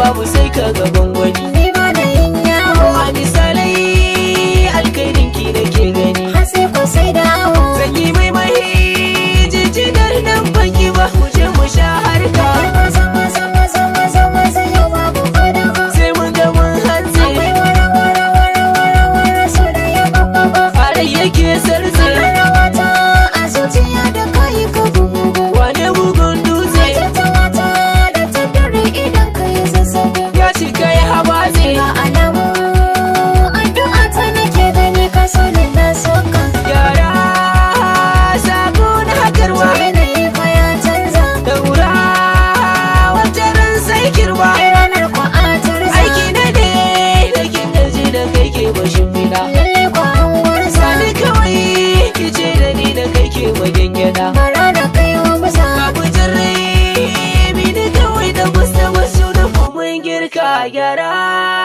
babu sai ka gaban wani ni ba da yin yawo a misalai alkhairin ki nake gani har sai ko sai dawo zan yi mai mai jijinar nan banki ba mu je mu sha harka maza maza maza maza maza yau babu fadawa sai mun ga mun hantsi akwai wara wara wara wara wara so da ya babba fara yake sarze rawata a zuciya da kayi ka bugu wane bugun dutse Tattalata da tattare idan ka yi zazzabi ya cika ya habatse Ga alamu addu'a ta nake gani ka so ni na soka yara sako na hakarwa Yanayi fa ya canza daura wata ran sai kirba Ai ranar kwa a turza aiki na ne da kin gaji da kai ke bashin fida Lalle kwa an gurza sani kawai ki ce da ni da kai ke wajen gyada Bara da kai wa musa babu jirri bi ni kawai da wasu wasu da mun girka gyara